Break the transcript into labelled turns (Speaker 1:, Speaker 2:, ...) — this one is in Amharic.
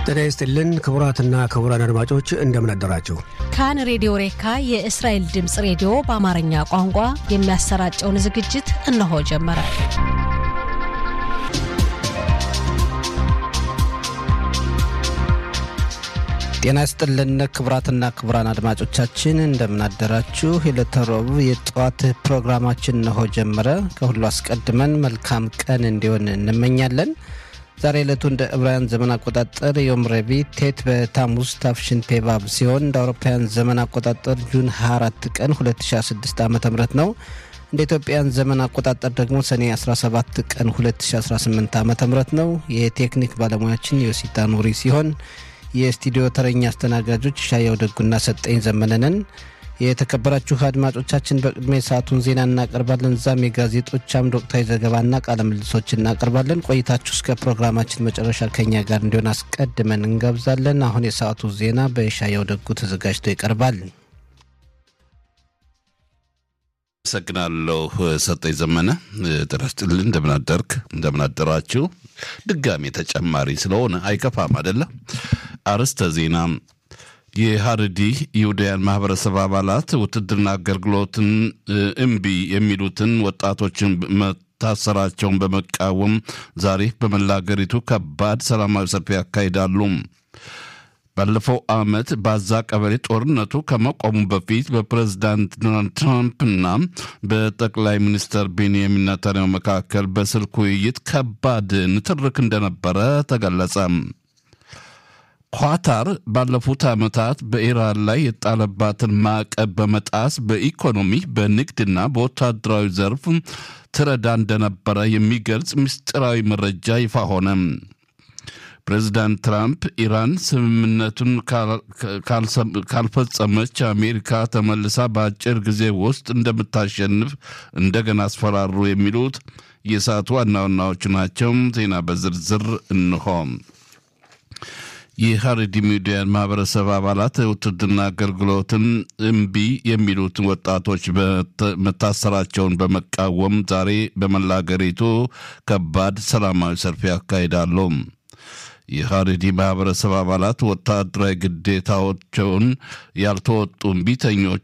Speaker 1: ጤና ይስጥልን ክቡራትና ክቡራን አድማጮች እንደምን አደራችሁ።
Speaker 2: ካን ሬዲዮ ሬካ የእስራኤል ድምፅ ሬዲዮ በአማርኛ ቋንቋ የሚያሰራጨውን ዝግጅት እነሆ ጀመረ።
Speaker 3: ጤና ይስጥልን ክቡራትና ክቡራን አድማጮቻችን እንደምን አደራችሁ። የዕለተ ረቡዕ የጠዋት ፕሮግራማችን እነሆ ጀመረ። ከሁሉ አስቀድመን መልካም ቀን እንዲሆን እንመኛለን። ዛሬ ዕለቱ እንደ ዕብራውያን ዘመን አቆጣጠር ዮም ረቡዕ ቴት በታሙዝ ታፍሽን ፔባብ ሲሆን እንደ አውሮፓውያን ዘመን አቆጣጠር ጁን 24 ቀን 2016 ዓ ም ነው። እንደ ኢትዮጵያን ዘመን አቆጣጠር ደግሞ ሰኔ 17 ቀን 2018 ዓ ም ነው። የቴክኒክ ባለሙያችን ዮሲታ ኑሪ ሲሆን የስቱዲዮ ተረኛ አስተናጋጆች ሻያው ደጉና ሰጠኝ ዘመነንን። የተከበራችሁ አድማጮቻችን በቅድሚያ የሰዓቱን ዜና እናቀርባለን። እዛም የጋዜጦች አምድ ወቅታዊ ዘገባና ቃለ ምልሶች እናቀርባለን። ቆይታችሁ እስከ ፕሮግራማችን መጨረሻ ከኛ ጋር እንዲሆን አስቀድመን እንጋብዛለን። አሁን የሰዓቱ ዜና በሻያው ደጉ ተዘጋጅቶ ይቀርባል።
Speaker 4: አመሰግናለሁ ሰጠኝ ዘመነ። ጤና ይስጥልኝ። እንደምናደርክ እንደምናደራችሁ። ድጋሜ ተጨማሪ ስለሆነ አይከፋም አይደለም። አርዕስተ ዜና የሀረዲ ይሁዳያን ማህበረሰብ አባላት ውትድርና አገልግሎትን እምቢ የሚሉትን ወጣቶችን መታሰራቸውን በመቃወም ዛሬ በመላ አገሪቱ ከባድ ሰላማዊ ሰልፍ ያካሂዳሉ። ባለፈው ዓመት በዛ ቀበሌ ጦርነቱ ከመቆሙ በፊት በፕሬዝዳንት ዶናልድ ትራምፕና በጠቅላይ ሚኒስትር ቤንያሚን ኔታንያሁ መካከል በስልክ ውይይት ከባድ ንትርክ እንደነበረ ተገለጸ። ኳታር ባለፉት ዓመታት በኢራን ላይ የጣለባትን ማዕቀብ በመጣስ በኢኮኖሚ በንግድና በወታደራዊ ዘርፍ ትረዳ እንደነበረ የሚገልጽ ምስጢራዊ መረጃ ይፋ ሆነ። ፕሬዚዳንት ትራምፕ ኢራን ስምምነቱን ካልፈጸመች አሜሪካ ተመልሳ በአጭር ጊዜ ውስጥ እንደምታሸንፍ እንደገና አስፈራሩ። የሚሉት የሰዓቱ ዋና ዋናዎቹ ናቸው። ዜና በዝርዝር እንሆ። የሀረሪ ሚዲያን ማህበረሰብ አባላት ውትድርና አገልግሎትን እምቢ የሚሉትን ወጣቶች መታሰራቸውን በመቃወም ዛሬ በመላ አገሪቱ ከባድ ሰላማዊ ሰልፍ ያካሂዳሉ። የሀረሪ ማህበረሰብ አባላት ወታደራዊ ግዴታዎቸውን ያልተወጡ እምቢተኞች